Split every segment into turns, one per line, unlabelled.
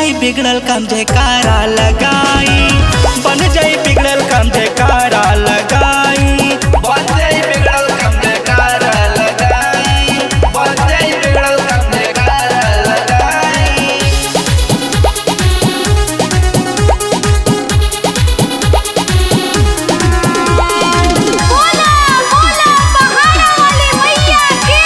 जाई बिगड़ल काम जयकारा लगाई बन जाई बिगड़ल काम जयकारा लगाई
बंदे बिगड़ल कम जयकार लगाई बंदे बिगड़ल कम जयकार लगाई
बोला बोला पहाड़ा वाली मैया की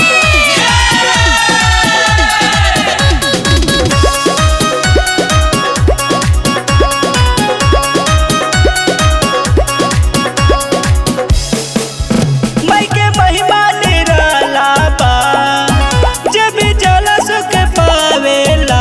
मई के महिमा निराला बा जब भी जल सुख पावेला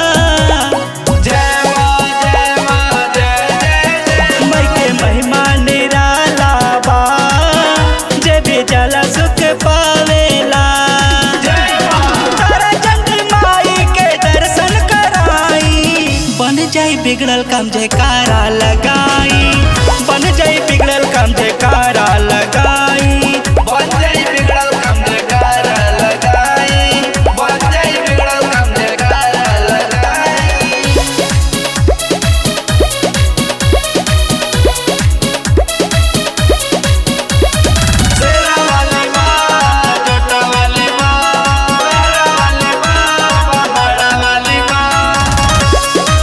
जय मां जय मां जय जय जय
मई के महिमा निराला बा जब भी जल सुख पावेला
जय मां
तारा चंद्र माई के दर्शन कराई बन जाई बिगड़ल काम जयकारा लगाई बन जाई बिगड़ल काम जयकारा लगाई
बंदे बिगड़ल कम जयकार लगाई बंदे बिगड़ल कम जयकार लगाई शेरा वाली माँ जोटा वाली माँ मेरा वाली माँ पहाड़ा वाली माँ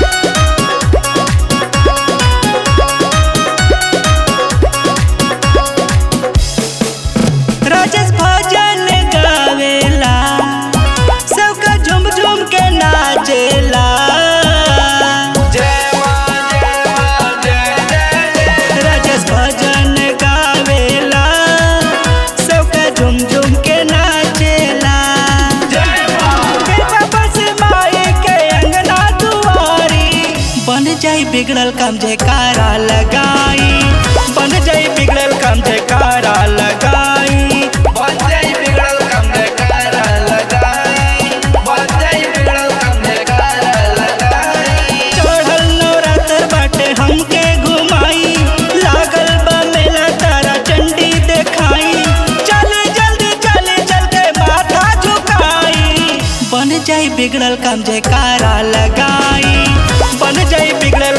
राजेश भजन गावेला सबका झूम झूम के नाचेला
जय माँ जय माँ जय जय जय
राजेश भजन गावेला सबका झूम झूम के नाचेला
जय माँ
कृपा बस माई के अंगना दुआरी बन जाई बिगड़ल काम जयकारा लगाई बन जाई बिगड़ल काम जयकारा लगाई
बंदे बिगड़ल कम जयकार लगाई बंदे बिगड़ल कम जयकार लगाई
चढ़ल नवरात्र बाटे हमके घुमाई लागल बा मेला तारा चंडी देखाई चले जल्दी चले चलते माथा झुकाई बन जाई बिगड़ल काम जयकारा लगाई बन जाई बिगड़ल